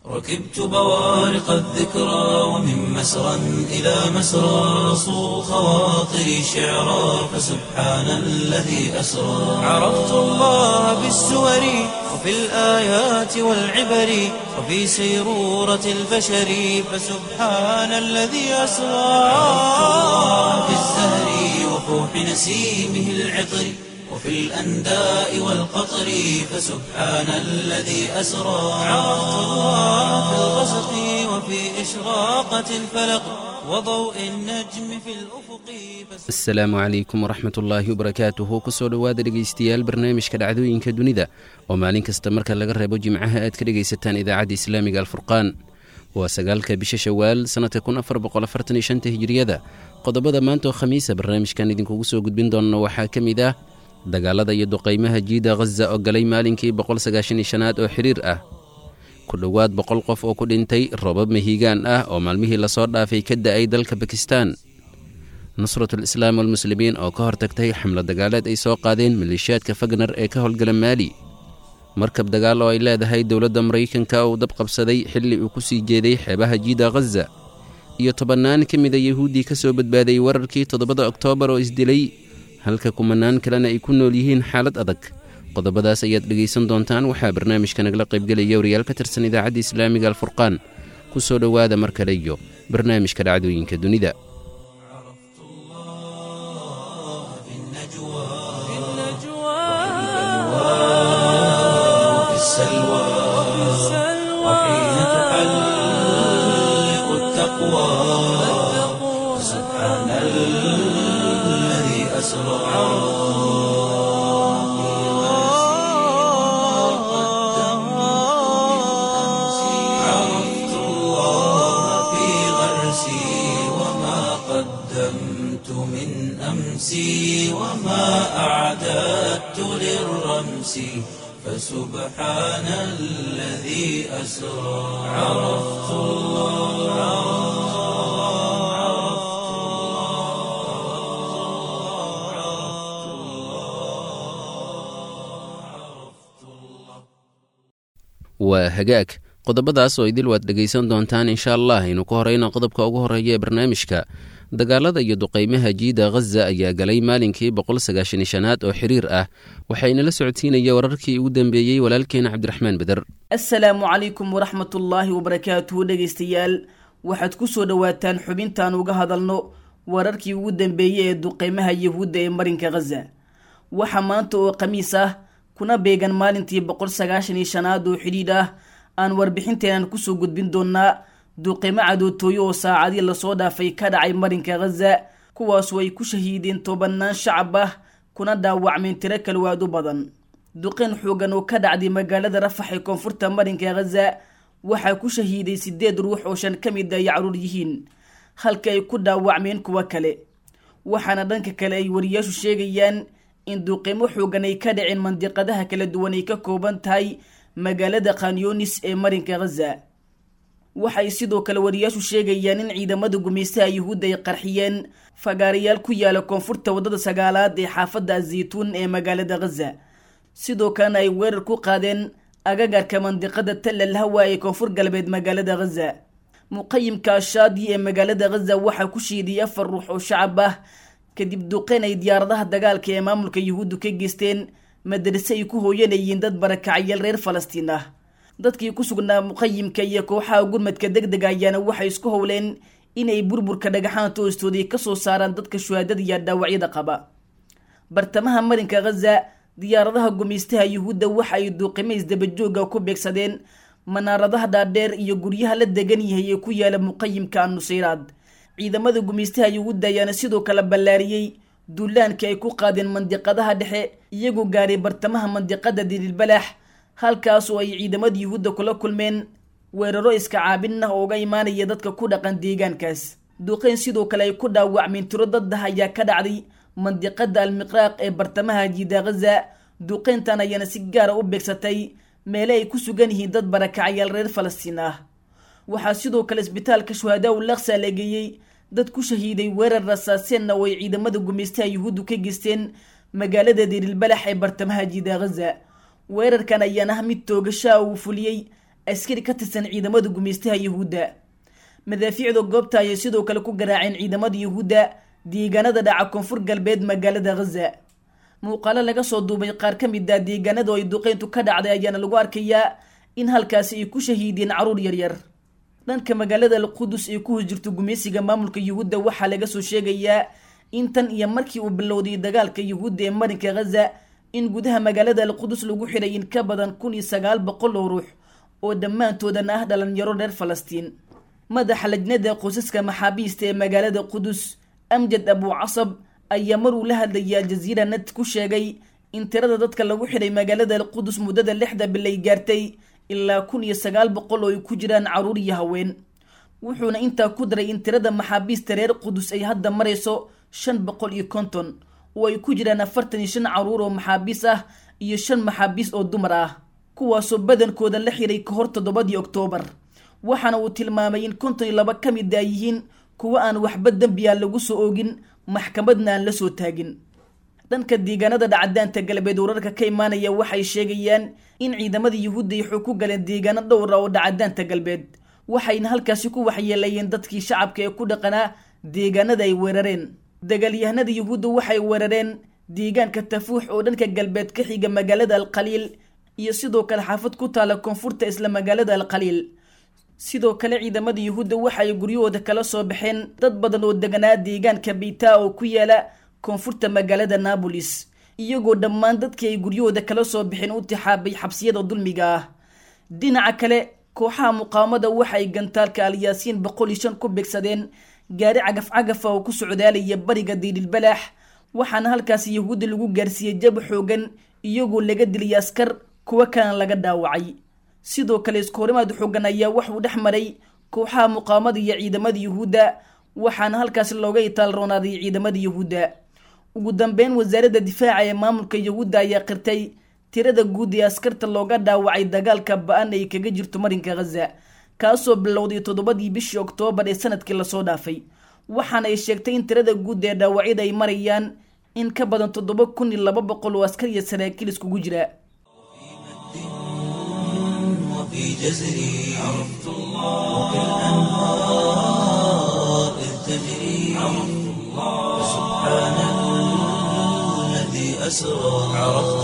ركبت بوارق الذكرى ومن مسرى إلى مسرى صو خواطري شعرا فسبحان الذي أسرى عرفت الله بالسور وفي الآيات والعبر وفي سيرورة البشر فسبحان الذي أسرى عرفت الله في الزهر وفوح نسيمه العطر وفي الأنداء والقطر فسبحان الذي أسرى عرفت الله في الغسق وفي إشراقة الفلق وضوء النجم في الأفق asalaamu calaykum waraxmat ullaahi wabarakaatuhu kusoo dhowaada dhegaystayaal barnaamijka dhacdooyinka dunida oo maalin kasta marka laga reebo jimcaha aad ka dhegaysataan idaacadda islaamiga alfurqaan waa sagaalka bisha shawaal sannadka kun afar boqoafartaniyoshanta hijiriyada qodobada maanta oo khamiisa barnaamijkan idinkugu soo gudbin doonna waxaa ka mid ah dagaalada iyo duqaymaha jiida khaza oo galay maalinkii boqolsagaashaniyo-shanaad oo xiriir ah ku dhowaad boqol qof oo ku dhintay robab mahiigaan ah oo maalmihii lasoo dhaafay ka da'ay dalka bakistan nusratul islaam walmuslimiin oo ka hortagtay xamlo dagaaleed ay soo qaadeen maleeshiyaadka fagner ee ka howlgala maali markab dagaal oo ay leedahay dowladda maraykanka uu dab qabsaday xilli uu ku sii jeeday xeebaha jiida khaza iyo tobannaan ka mida yahuuddii ka soo badbaaday wararkii toddobada oktoobar oo isdilay halka kumanaan kalena ay ku nool yihiin xaalad adag qodobadaas ayaad dhegaysan doontaan waxaa barnaamijka nagala qaybgelaya wariyaal ka tirsan idaacadda islaamiga alfurqaan ku soo dhowaada mar kale iyo barnaamijka dhacdooyinka dunida وفي السلوى وحين تحلق التقوى سبحان الذي أسرى عرفت الله في غرسي وما قدمت من أمسي وما أعددت للرمس فسبحان الذي أسرى عرفت waa hagaag qodobadaas oo idil waad dhegaysan doontaan insha allah aynu ku horeyna qodobka ugu horreeya ee barnaamijka dagaalada iyo duqaymaha jiida khaza ayaa galay maalinkii boqolsagaashaniyo-shanaad oo xiriir ah waxaynala socodsiinaya wararkii ugu dambeeyey walaalkeena cabdiraxmaan beder asalaamu calaykum waraxmatullaahi wabarakaatuhu dhegaystayaal waxaad ku soo dhowaataan xubintaan uga hadalno wararkii ugu dambeeyey ee duqeymaha yahuudda ee marinka khaza waxaa maanta oo khamiis ah kuna beegan maalintii boqol sagaashan iyo shanaad oo xidhiidh ah aan warbixinteenan kusoo gudbin doonaa duqeymo cadootooyo oo saacadii lasoo dhaafay ka dhacay marinka khaza kuwaasoo ay ku shahiideen tobanaan shacab ah kuna dhaawacmeen tiro kalwaad u badan duqeyn xoogan oo ka dhacday magaalada rafax ee koonfurta marinka khaza waxaa ku shahiiday sideed ruux oo shan ka mid ay caruur yihiin halka ay ku dhaawacmeen kuwo kale waxaana dhanka kale ay wariyaashu sheegayaan in duqeymo xoogan ay ka dhaceen mandiqadaha kala duwan ay ka kooban tahay magaalada khanyunis ee marinka khaza waxay sidoo kale wariyaashu sheegayaan in ciidamada gumaystaha yuhuudda ay qarxiyeen fagaarayaal ku yaala koonfurta waddada sagaalaad ee xaafadda azaytuun ee magaalada khaza sidoo kalena ay weerar ku qaadeen agagarka mandiqada tallal hawa ee koonfur galbeed magaalada khaza muqayimka ashaadi ee magaalada khaza waxaa ku shiidiyay afar ruux oo shacab ah kadib duqeyn ay diyaaradaha dagaalka ee maamulka yuhuuddu ka geysteen madarase ay ku hooyanayeen dad barakacyaal reer falastiin ah dadkii ku sugnaa muqayimka iyo kooxaha gurmadka deg dega ayaana waxay isku howleen inay burburka dhagaxaanta hoostooday kasoo saaraan dadka shuhaadada iyo dhaawacyada qaba bartamaha marinka khaza diyaaradaha gumaystaha yuhuudda waxa ay duuqimo isdabajooga ku beegsadeen manaaradaha dhaadheer iyo guryaha la degan yahay ee ku yaala muqayimka annusayraad ciidamada gumaystaha yuhuudda ayaana sidoo kale ballaariyey duulaankii ay ku qaadeen mandiqadaha dhexe iyagoo gaaray bartamaha mandiqada diliilbalaax halkaas oo ay ciidamada yuhuudda kula kulmeen weeraro iska caabin ah oo uga imaanaya dadka ku dhaqan deegaankaas duqeyn sidoo kale ay ku dhaawacmeen tiro daddah ayaa ka dhacday mandiqada almiqraaq ee bartamaha jiida khaza duqeyntan ayaana si gaara u beegsatay meele ay ku sugan yihiin dad barakacyaal reer falastiin ah waxaa sidoo kale isbitaalka shuhadaa u laksa la geeyey dad ku shahiiday weerar rasaaseenna oo ay ciidamada gumaystaha yuhuuddu ka geysteen magaalada dirilbalax ee bartamaha jiida khaza weerarkan ayaan ah mid toogashaa uu fuliyey askari ka tirsan ciidamada gumaystaha yuhuudda madaafiicda goobta ayay sidoo kale ku garaaceen ciidamada yuhuudda deegaanada dhaca koonfur galbeed magaalada ghaza muuqaalo laga soo duubay qaar ka mid ah deegaanada oo ay duqeyntu ka dhacday ayaana lagu arkayaa in halkaasi ay ku shahiideen caruur yaryar dhanka magaalada alqudus ee ku hosjirto gumaysiga maamulka yuhuudda waxaa laga soo sheegayaa in tan iyo markii uu bilowday dagaalka yuhuudda ee marinka ghaza in gudaha magaalada alqudus lagu xidhay in ka badan kun iyo sagaal boqol oo ruux oo dhammaantoodana ah dhalinyaro reer falastiin madaxa lajnada qoysaska maxaabiista ee magaalada qudus amjad abu casab ayaa maruu la hadlayay aljaziira net ku sheegay in tirada dadka lagu xidhay magaalada alqudus muddada lixda bilay gaartay ilaa kun iyo sagaal boqol oo ay ku jiraan caruur iyo haween wuxuuna intaa ku daray in tirada maxaabiista reer qudus ay hadda marayso shan boqol iyo konton oo ay ku jiraan afartan iyo shan caruur oo maxaabiis ah iyo shan maxaabiis oo dumar ah kuwaasoo badankooda la xiray ka hor toddobadii oktoobar waxaana uu tilmaamay in konton iyo laba ka mid a yihiin kuwa aan waxba dembiya lagu soo oogin maxkamadna aan la soo taagin dhanka deegaanada dhacdaanta galbeed wararka ka imaanaya waxay sheegayaan in ciidamada yuhuudda ay xog ku galeen deegaano dhowr ah oo dhacdaanta galbeed waxayna halkaasi ku waxyeelayeen dadkii shacabka ee ku dhaqanaa deegaanada ay weerareen dagaalyahanada yuhuudda waxay weerareen deegaanka tafuux oo dhanka galbeed ka xiga magaalada alkhaliil iyo sidoo kale xaafad ku taala koonfurta isla magaalada alkhaliil sidoo kale ciidamada yuhuudda waxaay guryahooda kala soo baxeen dad badan oo deganaa deegaanka beytaa oo ku yaala koonfurta magaalada naabolis iyagoo dhammaan dadkii ay guryahooda kala soo baxeen u tixaabay xabsiyada dulmiga ah dhinaca kale kooxaha muqaawamada waxay gantaalka alyaasiin boqol iyo shan ku beegsadeen gaari cagaf cagafa oo ku socdaalaya bariga diidhilbalaax waxaana halkaasi yuhuudda lagu gaarsiiyey jab xoogan iyagoo laga dilay askar kuwo kalena laga dhaawacay sidoo kale iskoorimaad xoogan ayaa waxuu dhex maray kooxaha muqaawamada iyo ciidamada yuhuudda waxaana halkaasi looga itaalroonaaday ciidamada yuhuudda ugu dambeyn wasaaradda difaaca ee maamulka yuhuudda ayaa qirtay tirada guud ee askarta looga dhaawacay dagaalka ba-an ay kaga jirto marinka ghaza kaasoo bilowday toddobadii bishii oktoobar ee sanadkii lasoo dhaafay waxaana ay sheegtay in tirada guud ee dhaawacyada ay marayaan in ka badan toddoba kun iyo laba boqol oo askar iyo saraakiil iskugu jira وفي جزري عرفت الله وكالأنهار إذ تجري عرفت الله سبحان الذي أسرى عرفت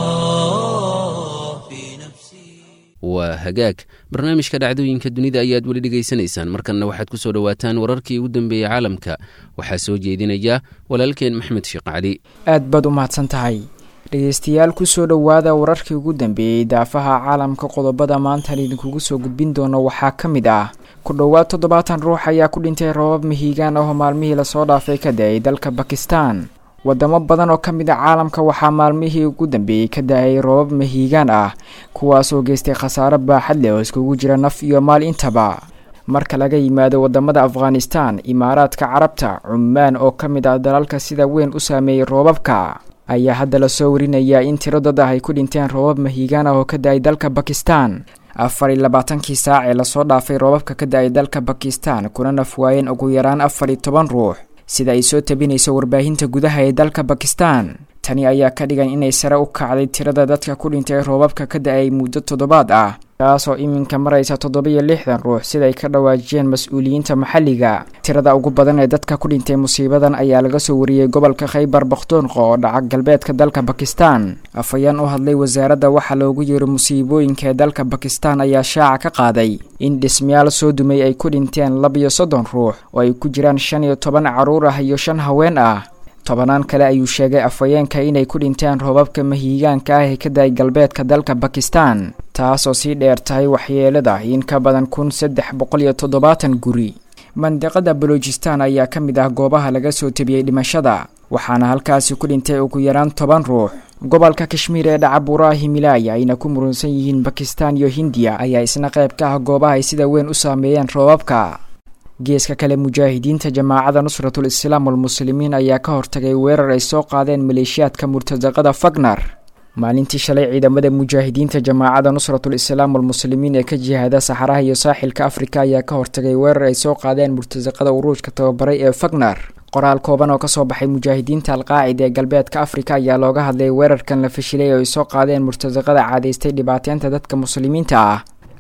الله في نفسي waa hagaag barnaamijka dhacdooyinka dunida ayaad weli dhegaysanaysaan markanna waxaad ku soo dhowaataan wararkii ugu dambeeyey caalamka waxaa soo jeedinaya walaalkeen maxmed sheekh cali aad baad u mahadsan tahay dhegeystayaal kusoo dhowaada wararkii ugu dambeeyey daafaha caalamka qodobada maantan idinkugu soo gudbin doono waxaa ka mid ah ku dhowaad toddobaatan ruux ayaa ku dhintay roobab mihiigaan ahoo maalmihii lasoo dhaafay ka da-ay dalka bakistan wadamo badan oo ka mid a caalamka waxaa maalmihii ugu dambeeyey ka da-ay roobab mihiigaan ah kuwaasoo geystay khasaaro baaxad leh oo iskugu jira naf iyo maal intaba marka laga yimaado wadamada afghanistan imaaraadka carabta cumaan oo ka mid ah dalalka sida weyn u saameeyey roobabka ayaa hadda lasoo warinayaa in tiro dad ah ay ku dhinteen roobab mahiigaan ah oo ka da-ay dalka bakistan afar iyo labaatankii saac ee lasoo dhaafay roobabka ka da-ay dalka bakistan kuna nafwaayeen ugu yaraan afar iyo toban ruux sida ay soo tabinayso warbaahinta gudaha ee dalka bakistan tani ayaa ka dhigan inay sare u kacday tirada dadka ku dhintay roobabka ka da-ay muddo toddobaad ah kaasoo iminka maraysa toddoba-iyo lixdan ruux siday ka dhawaajiyeen mas-uuliyiinta maxalliga tirada ugu badan ee dadka ku dhintay musiibadan ayaa laga soo wariyey gobolka khaybar bakhtoonqa oo dhaca galbeedka dalka bakistan afhayeen u hadlay wasaaradda waxaa loogu yeero musiibooyinka ee dalka bakistan ayaa shaaca ka qaaday in dhismayaal soo dumay ay ku dhinteen labiyo soddon ruux oo ay ku jiraan shan iyo toban carruur ah iyo shan haween ah tobanaan kale ayuu sheegay afhayeenka inay ku dhinteen roobabka mahiigaanka ah ee ka da-ay galbeedka dalka bakistan taasoo sii dheer tahay waxyeelada in ka badan kun saddex boqol iyo toddobaatan guri mandiqada balojistan ayaa ka mid ah goobaha laga soo tebiyey dhimashada waxaana halkaasi ku dhintay ugu yaraan toban ruux gobolka kashmiir ee dhaca buuraha himilaaya ayna ku murunsan yihiin bakistan iyo hindiya ayaa isna qayb ka ah goobaha ay sida weyn u saameeyeen roobabka geeska kale mujaahidiinta jamaacada nusratul islaam walmuslimiin ayaa ka hortagay weerar ay soo qaadeen maleeshiyaadka murtadaqada fagnar maalintii shalay ciidamada mujaahidiinta jamaacada nusratul islaam walmuslimiin ee ka jihaada saxaraha iyo saaxilka afrika ayaa ka hortagay weerar ay soo qaadeen murtadaqada uruujka tababaray ee fagnar qoraal kooban oo kasoo baxay mujaahidiinta alqaacida ee galbeedka afrika ayaa looga hadlay weerarkan la fashilay oo ay soo qaadeen murtadaqada caadaystay dhibaateynta dadka muslimiinta ah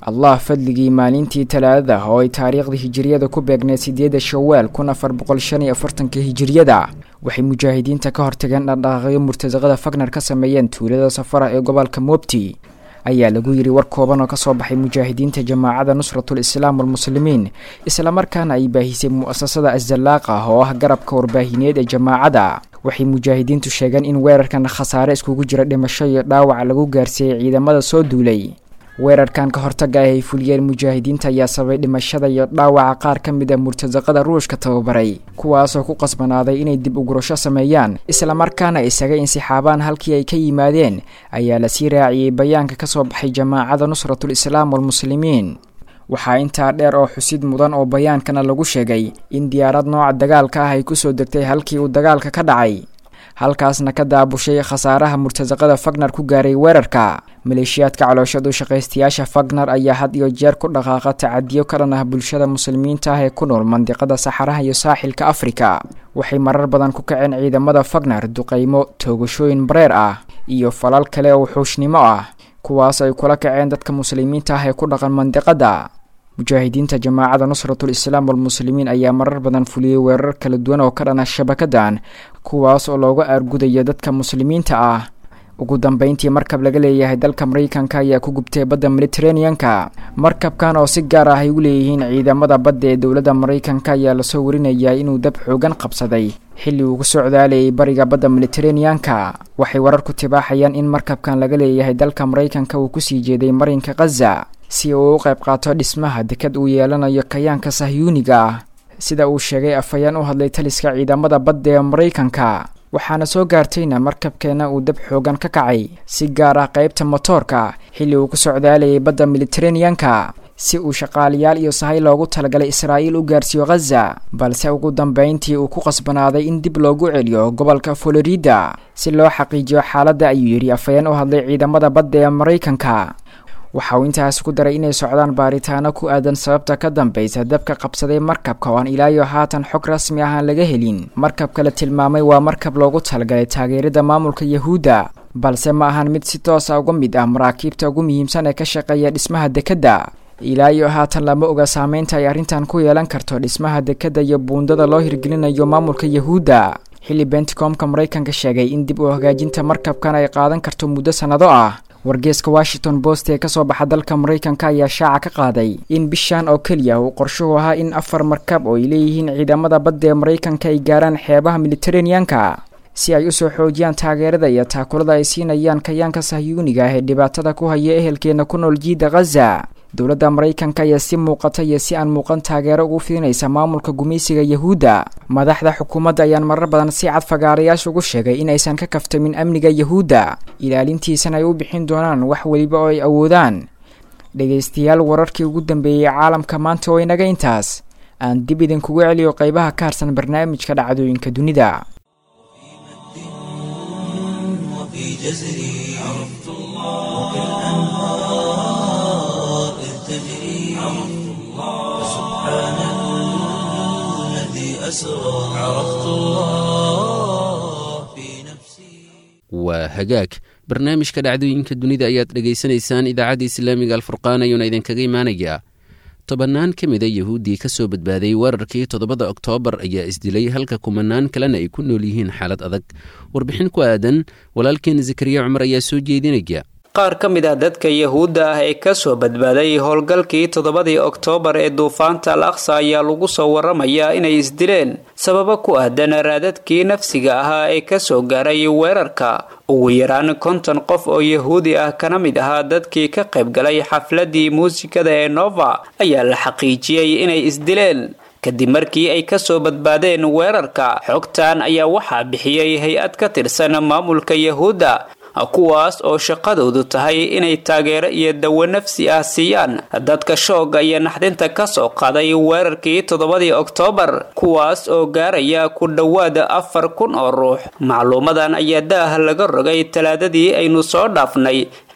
allah fadligii maalintii talaadada oo ay taariikhda hijiriyada ku beegneed sideeda shawaal kun afar boqol shan iyo afartanka hijiriyada waxay mujaahidiinta ka hortageen dhaqdhaqaaqyo murtasaqada fagner ka sameeyeen tuulada safara ee gobolka mobti ayaa lagu yidhi war kooban oo kasoo baxay mujaahidiinta jamaacada nusratul islaam walmuslimiin islamarkaana ay baahisay mu'asasada asdalaaqa oo ah garabka warbaahineed ee jamaacada waxay mujaahidiintu sheegeen in weerarkan khasaare iskugu jira dhimasho iyo dhaawac lagu gaarsiiyey ciidamada soo duulay weerarkan ka hortaga ah ay fuliyeen mujaahidiinta ayaa sababay dhimashada iyo dhaawaca qaar ka mid a murtasaqada ruushka tababaray kuwaasoo ku qasbanaaday inay dib ugurasho sameeyaan islamarkaana isaga insixaabaan halkii ay ka yimaadeen ayaa lasii raaciyey bayaanka kasoo baxay jamaacada nusratul islaam walmuslimiin waxaa intaa dheer oo xusid mudan oo bayaankana lagu sheegay in diyaarad nooca dagaalka ah ay kusoo degtay halkii uu dagaalka ka dhacay halkaasna ka daabushay khasaaraha murtasaqada fagner ku gaaray weerarka maleeshiyaadka calooshadu shaqaystayaasha fagner ayaa had iyo jeer ku dhaqaaqa tacadiyo ka dhan ah bulshada muslimiinta ah ee ku nool mandiqada saxaraha iyo saaxilka afrika waxay marar badan ku kaceen ciidamada fagner duqaymo toogashooyin bareer ah iyo falal kale oo wuxuushnimo ah kuwaas ay kula kaceen dadka muslimiinta ah ee ku dhaqan mandiqada mujaahidiinta jamaacada nusratul islaam walmuslimiin ayaa marar badan fuliyey weerar kala duwan oo ka dhana shabakadan kuwaas oo looga aargudaya dadka muslimiinta ah ugu dambeyntii markab laga leeyahay dalka maraykanka ayaa ku gubtay badda mediteraneanka markabkan oo si gaar ah ay u leeyihiin ciidamada badda ee dowladda maraykanka ayaa lasoo warinayaa inuu dab xoogan qabsaday xilli uu ku socdaalayay bariga badda mediteraneanka waxay warar ku tibaaxayaan in markabkan laga leeyahay dalka maraykanka uu kusii jeeday marinka khaza si uu u qayb qaato dhismaha dekad uu yeelanayo kayaanka sahyuuniga ah sida uu sheegay afhayeen u hadlay taliska ciidamada badda ee maraykanka waxaana soo gaartayna markabkeena uu dab xoogan ka kacay si gaar ah qaybta motoorka xilli uu ku socdaalayay badda mediteraneanka si uu shaqaalayaal iyo sahay loogu talagalay israa'iil u gaarsiiyo khaza balse ugu dambeyntii uu ku qasbanaaday in dib loogu celiyo gobolka florida si loo xaqiijiyo xaaladda ayuu yidhi afhayeen u hadlay ciidamada badda ee maraykanka waxa uu intaas ku daray inay socdaan baaritaano ku aadan sababta ka dambaysa dabka qabsaday markabka oo aan ilaayo haatan xog rasmi ah aan laga helin markabka la tilmaamay waa markab loogu talagalay taageerada maamulka yahuudda balse ma ahan mid si toosa uga mid ah maraakiibta ugu muhiimsan ee ka shaqeeya dhismaha dekedda ilaayo haatan lama oga saameynta ay arrintan ku yeelan karto dhismaha dekedda iyo buundada loo hirgelinayo maamulka yahuudda xilli benticomka maraykanka sheegay in dib u hagaajinta markabkan ay qaadan karto muddo sannado ah wargeeska washington post ee kasoo baxa dalka maraykanka ayaa shaaca ka qaaday in bishan oo keliya uu qorshuhu ahaa in afar markab oo ay leeyihiin ciidamada badda ee maraykanka ay gaaraan xeebaha mediteraneanka si ay usoo xoojiyaan taageerada iyo taakulada ay siinayaan kayaanka sahyuuniga ah ee dhibaatada ku haya ehelkeena ku nool jiida khaza dowladda maraykanka ayaa si muuqata iyo si aan muuqan taageero ugu fidinaysa maamulka gumaysiga yahuudda madaxda xukuumadda ayaan marar badan si cad fagaarayaasha ugu sheegay in aysan ka kaftamin amniga yahuudda ilaalintiisana ay u bixin doonaan wax weliba oo ay awoodaan dhegaystayaal wararkii ugu dambeeyey caalamka maanta oo inaga intaas aan dib idinkugu celiyo qeybaha ka harsan barnaamijka dhacdooyinka dunida وفي جزري عرفت الله وكالأنهار إذ تجري عرفت الله سبحان الذي أسرى عرفت الله في نفسي waa hagaag barnaamijka dhacdooyinka dunida ayaad dhegaysanaysaan idaacadda islaamiga alfurqaan ayuuna idinkaga imaanayaa tobannaan ka mida yahuuddii ka soo badbaaday weerarkii toddobada oktoobar ayaa isdilay halka kumanaan kalena ay ku nool yihiin xaalad adag warbixin ku aadan walaalkeen zakariya cumar ayaa soo jeedinaya qaar ka mid ah dadka yahuudda ah ee kasoo badbaaday howlgalkii toddobadii oktoobar ee duufaanta al aqsa ayaa lagu soo waramayaa inay isdileen sababo ku aadan raadadkii nafsiga ahaa ee kasoo gaaray weerarka ugu yaraan konton qof oo yahuudi ah kana mid ahaa dadkii ka qaybgalay xafladii muusikada ee nova ayaa la xaqiijiyey inay isdileen kadib markii ay kasoo badbaadeen weerarka xogtan ayaa waxaa bixiyey hay-ad ka tirsan maamulka yahuudda kuwaas oo shaqadoodu tahay inay taageero iyo dawo nafsi ah siiyaan dadka shooga iyo naxdinta kasoo qaaday weerarkii toddobadii oktoobar kuwaas oo gaaraya ku dhowaada afar kun oo ruux macluumadan ayaa daah laga rogay talaadadii aynu soo dhaafnay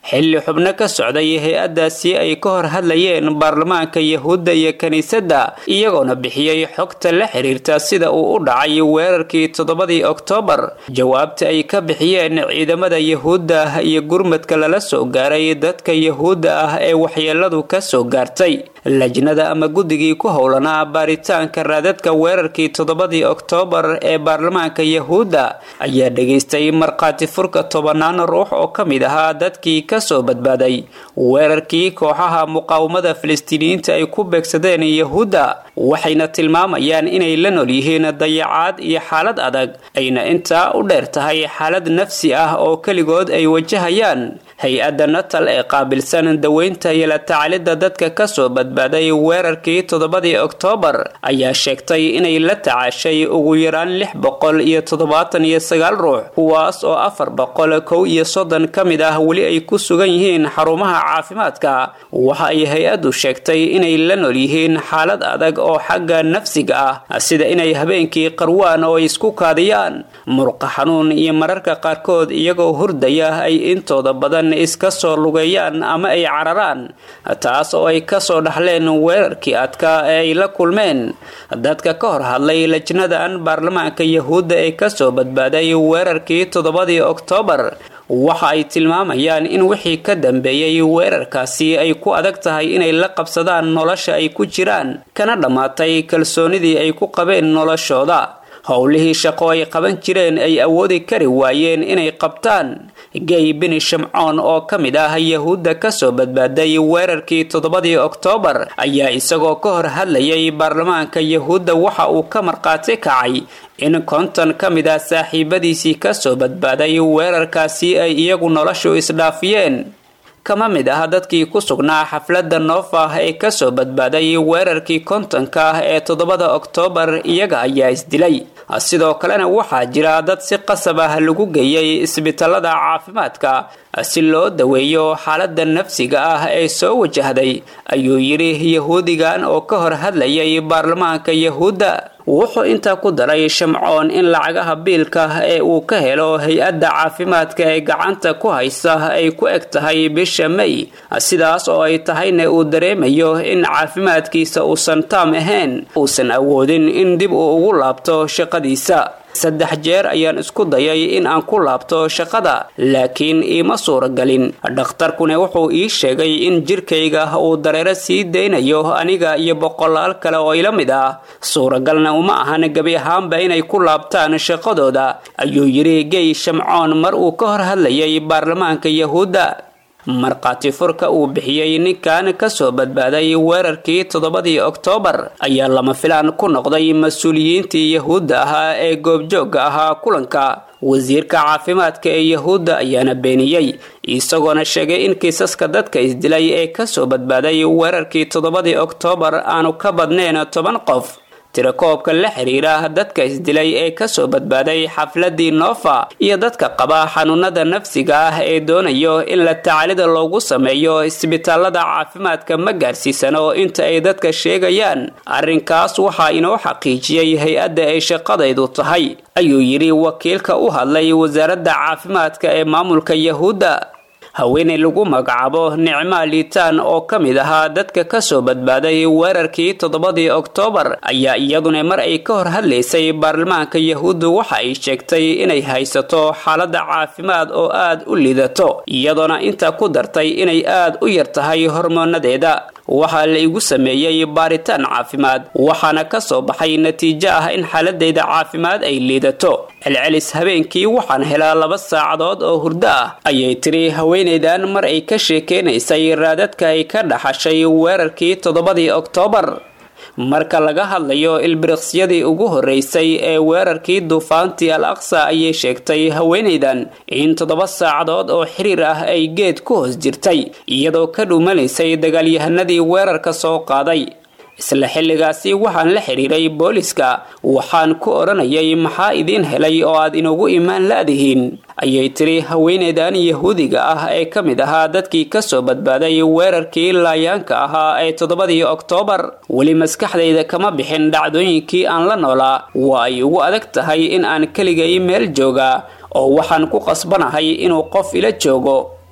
xilli xubno ka socday hay-addaasi ay ka hor hadlayeen baarlamaanka yahuudda iyo kiniisadda iyagoona bixiyey xogta la xiriirta sida uu u dhacay weerarkii toddobadii oktoobar jawaabta ay ka bixiyeen ciidamada yahuudda iyo gurmadka lala soo gaaray dadka yahuudda ah ee waxyeeladu ka soo gaartay lajnada ama guddigii ku howlanaa baaritaanka raadadka weerarkii toddobadii oktoobar ee baarlamaanka yahuudda ayaa dhegaystay markhaati furka tobanaan ruux oo ka mid ahaa dadkii kasoo badbaaday weerarkii kooxaha muqaawamada filistiiniyiinta ay ku beegsadeen yahuudda waxayna tilmaamayaan inay la nool yihiin dayacaad iyo xaalad adag ayna intaa u dheer tahay xaalad nafsi ah oo keligood ay wajahayaan hay-adda natal ee qaabilsan daweynta iyo la tacalidda dadka kasoo badbaaday weerarkii toddobadii oktoobar ayaa sheegtay inay la tacaashay ugu yaraan lix boqol iyo toddobaatan iyo sagaal ruux kuwaas oo afar boqol kow iyo soddon ka mid ah weli ay ku sugan yihiin xarumaha caafimaadka waxa ay hay-addu sheegtay inay la nool yihiin xaalad adag oo xagga nafsiga ah sida inay habeenkii qarwaan oo ay isku kaadiyaan murqa xanuun iyo mararka qaarkood iyagoo hurdaya ay intooda badan iska soo lugeeyaan ama ay cararaan taas oo ay kasoo dhaxleen weerarkii adkaa ee ay la kulmeen dadka ka hor hadlay lajnadan baarlamaanka yahuudda ee kasoo badbaaday weerarkii toddobadii oktoobar waxa ay tilmaamayaan in wixii ka dambeeyey weerarkaasi ay ku adag tahay inay la qabsadaan nolosha ay ku jiraan kana dhammaatay kalsoonidii ay ku qabeen noloshooda howlihii shaqo ay qaban jireen ay awoodi kari waayeen inay qabtaan gay bini shamcoon oo ka mid ah yahuudda kasoo badbaaday weerarkii toddobadii oktoobar ayaa isagoo ka hor hadlayay baarlamaanka yahuudda waxa uu ka markhaati kacay in konton ka mid ah saaxiibadiisii kasoo badbaaday weerarkaasi ay iyagu noloshu isdhaafiyeen kama mid ah dadkii ku sugnaa xafladda noofah ee kasoo badbaaday weerarkii kontonka ah ee toddobada oktoobar iyaga ayaa isdilay sidoo kalena waxaa jira dad si qasab ah lagu geeyey isbitaalada caafimaadka si loo daweeyo xaalada nafsiga ah ee soo wajahday ayuu yidhi yahuudigan oo ka hor hadlayay baarlamaanka yahuudda wuxuu intaa ku daray shamcoon in lacagaha biilka ee uu ka helo hay-adda caafimaadka ee gacanta ku haysa ay ku eg tahay bisha may sidaas oo ay tahayna uu dareemayo in caafimaadkiisa uusan taam ahayn uusan awoodin in dib uu ugu laabto shaqadiisa saddex jeer ayaan isku dayay in aan ku laabto shaqada laakiin iima suuragelin dhakhtarkuna wuxuu ii sheegay in jirkayga uu dareero sii daynayo aniga iyo boqolaal kale oo ila mid ah suuragalna uma ahan gebi ahaanba inay ku laabtaan shaqadooda ayuu yidhi gey shamcoon mar uu ka hor hadlayay baarlamaanka yahuudda markhaati furka uu bixiyey ninkan kasoo badbaaday weerarkii toddobadii oktoobar ayaa lama filaan ku noqday mas-uuliyiintii yahuudda ahaa ee goobjoogga ahaa kulanka wasiirka caafimaadka ee yahuudda ayaana beeniyey isagoona sheegay in kiisaska dadka isdilay ee kasoo badbaaday weerarkii toddobadii oktoobar aanu ka badnayn toban qof tirakoobka la xiriira dadka isdilay ee kasoo badbaaday xafladii noofa iyo dadka qaba xanuunada nafsiga ah ee doonayo in la tacaalida loogu sameeyo isbitaalada caafimaadka ma gaarsiisano inta ay dadka sheegayaan arrinkaas waxaa inoo xaqiijiyey hay-adda ay shaqadaydu tahay ayuu yidhi wakiilka u hadlay wasaaradda caafimaadka ee maamulka yahuudda haweeney lagu magacaabo nicmaa liitaan oo ka mid ahaa dadka kasoo badbaaday weerarkii toddobadii oktoobar ayaa iyaduna mar ay ka hor hadlaysay baarlamaanka yahuuddu waxa ay sheegtay inay haysato xaalada caafimaad oo aad u liidato iyadoona intaa ku dartay inay aad u yar tahay hormoonadeeda waxaa la igu sameeyey baaritaan caafimaad waxaana ka soo baxay natiijo ah in xaaladeyda caafimaad ay liidato celcelis habeenkii waxaan helaa laba saacadood oo hurdo ah ayay tiri haweeneydan mar ay ka sheekeynaysay raadadka ay ka dhaxashay weerarkii toddobadii oktoobar marka laga hadlayo ilbiriqsyadii ugu horeysay ee weerarkii duufaantii al aqsa ayay sheegtay haweenaydan in toddoba saacadood oo xiriir ah ay geed ku hoos jirtay iyadoo ka dhuumanaysay dagaalyahanadii weerarka soo qaaday isla xilligaasi waxaan la xidhiiray booliska waxaan ku odhanayay maxaa idiin helay oo aad inugu imaan la-dihiin ayay tiri haweeneydan yahuudiga ah ee ka mid ahaa dadkii kasoo badbaaday weerarkii laayaanka ahaa ee toddobadii oktoobar weli maskaxdayda kama bixin dhacdooyinkii aan la noolaa waa ay ugu adag tahay in aan keligay meel jooga oo waxaan ku qasbanahay inuu qof ila joogo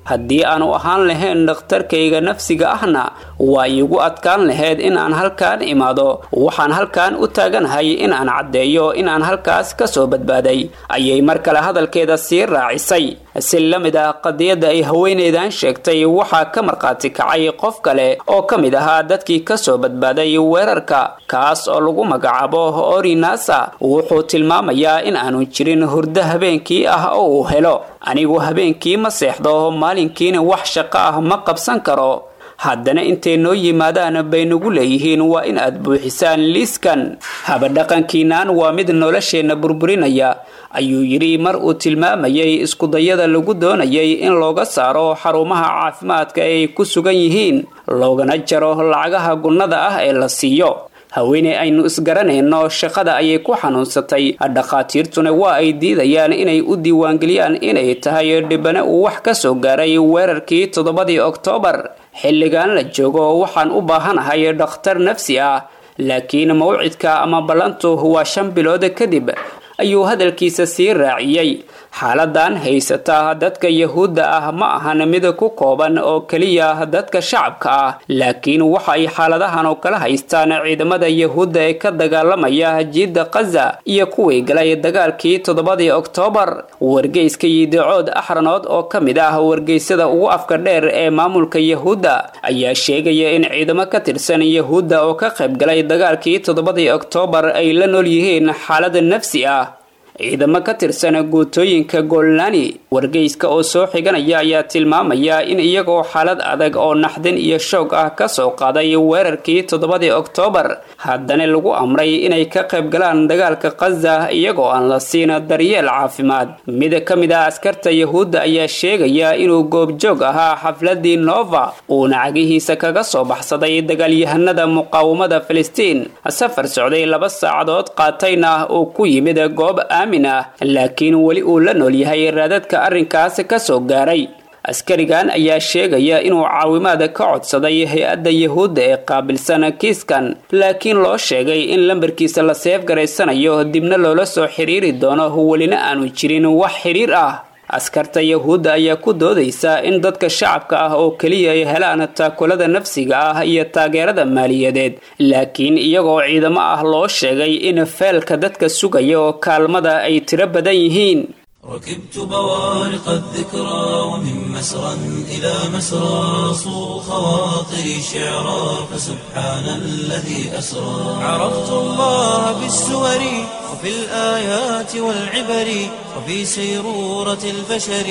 haddii aanu ahaan lahayn dhakhtarkayga nafsiga ahna waa iigu adkaan lahayd in aan halkaan imaado waxaan halkaan u taaganahay in aan caddeeyo in aan halkaas ka soo badbaaday ayay mar kale hadalkeeda sii raacisay si la mid ah qadiyadda ay haweeneydan sheegtay waxaa ka markhaati kacay qof kale oo ka mid ahaa dadkii ka soo badbaaday weerarka kaas oo lagu magacaabo orinasa wuxuu tilmaamayaa in aanu jirin hurdo habeenkii ah oo uu helo anigu habeenkii ma seexdo maalinkiina wax shaqo ah ma qabsan karo haddana intay noo yimaadaan bay nagu leeyihiin waa in aad buuxisaan liiskan habadhaqankiinaan waa mid nolosheenna burburinaya ayuu yidhi mar uu tilmaamayay iskudayada lagu doonayay in looga saaro xarumaha caafimaadka ay ku sugan yihiin loogana jaro lacagaha gunnada ah ee la siiyo haweeney aynu isgaranayno shaqada ayay ku xanuunsatay dhakhaatiirtuna waa ay diidayaan inay u diiwaangeliyaan inay tahay dhibane uu wax ka soo gaaray weerarkii toddobadii oktoobar xilligan la joogo waxaan u baahanahay dhakhtar nafsi ah laakiin mawcidka ama ballantu waa shan bilood kadib ayuu hadalkiisa sii raaciyey xaaladan haysata dadka yahuudda ah ma ahan mid ku kooban oo keliya dadka shacabka ah laakiin waxa ay xaaladahan oo kala haystaan ciidamada yahuudda ee ka dagaalamaya jiidda kaza iyo kuwii galay dagaalkii toddobadii oktoobar wargeyska yidicood axranood oo ka mid ah wargeysada ugu afka dheer ee maamulka yahuudda ayaa sheegaya in ciidamo ka tirsan yahuudda oo ka qayb galay dagaalkii toddobadii oktoobar ay la nool yihiin xaalad nafsi ah ciidamo ka tirsan guutooyinka golnani wargeyska oo soo xiganaya ayaa tilmaamaya in iyagoo xaalad adag oo naxdin iyo shoog ah ka soo qaaday weerarkii toddobadii oktoobar haddana lagu amray inay ka qayb galaan dagaalka kaza iyagoo aan la siin daryeel caafimaad mid ka mid ah askarta yahuudda ayaa sheegaya inuu goobjoog ahaa xafladii nova uuna cagihiisa kaga soo baxsaday dagaalyahanada muqaawamada filistiin safar socday laba saacadood qaatayna uu ku yimid goob laakiin weli uu la nool yahay raadadka arrinkaas ka soo gaaray askarigan ayaa sheegaya inuu caawimaad ka codsaday hay-adda yahuudda ee qaabilsan kiiskan laakiin loo sheegay in lambarkiisa la seef garaysanayo dibna loola soo xiriiri doono welina aanu jirin wax xidhiir ah askarta yahuudda ayaa ku doodaysa in dadka shacabka ah oo keliya ay helaan taakulada nafsiga ah iyo taageerada maaliyadeed laakiin iyagoo ciidamo ah loo sheegay in feelka dadka sugaya oo kaalmada ay tiro badan yihiin ركبت بوارق الذكرى ومن مسرى إلى مسرى صو خواطري شعرا فسبحان الذي أسرى عرفت الله بالسور وفي الآيات والعبر وفي سيرورة البشر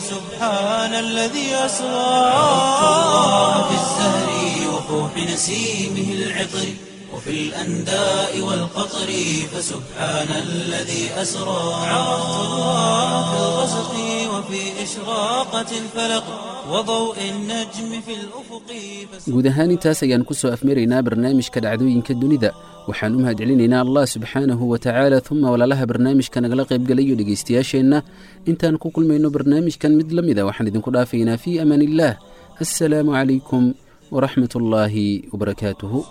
فسبحان الذي أسرى عرفت الله في الزهر وفوح نسيمه العطر وفي الأنداء والقطر فسبحان الذي أسرى عرفت الله في الغسق وفي إشراقة الفلق وضوء النجم في الأفق guud ahaan intaas ayaan ku soo afmaraynaa barnaamijka dhacdooyinka dunida waxaan u mahadcelinaynaa allah subxaanahu wa tacaala uma walaalaha barnaamijka nagala qaybgalayo dhegaystayaasheenna intaan ku kulmayno barnaamijkan mid la mida waxaan idinku dhaafaynaa fii amaan illaah assalaamu calaykum waraxmat ullaahi wabarakaatuhu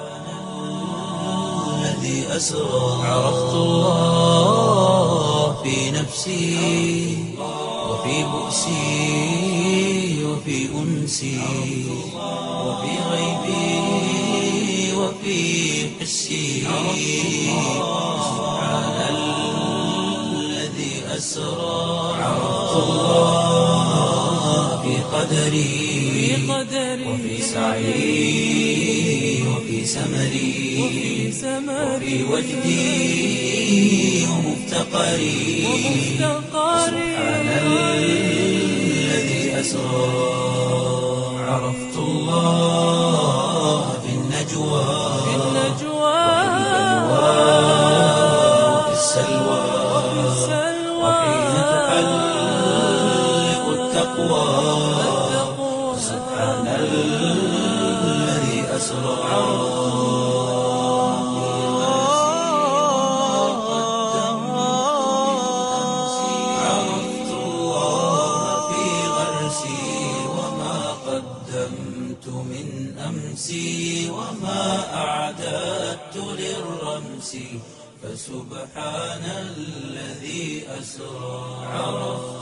الذي أسرى عرفت الله في نفسي وفي بؤسي وفي أنسي وفي غيبي وفي حسي سبحان الذي أسرى عرفت الله في قدري وفي سعي وفي سمري وفي وجدي ومفتقري سبحان الذي أسرى عرفت الله في النجوى وفي السلوى وحين تحلق التقوى سبحان الذي أسرى عرفت الله في غرسي وما قدمت من أمسي وما أعددت للرمس فسبحان الذي أسرى عرفت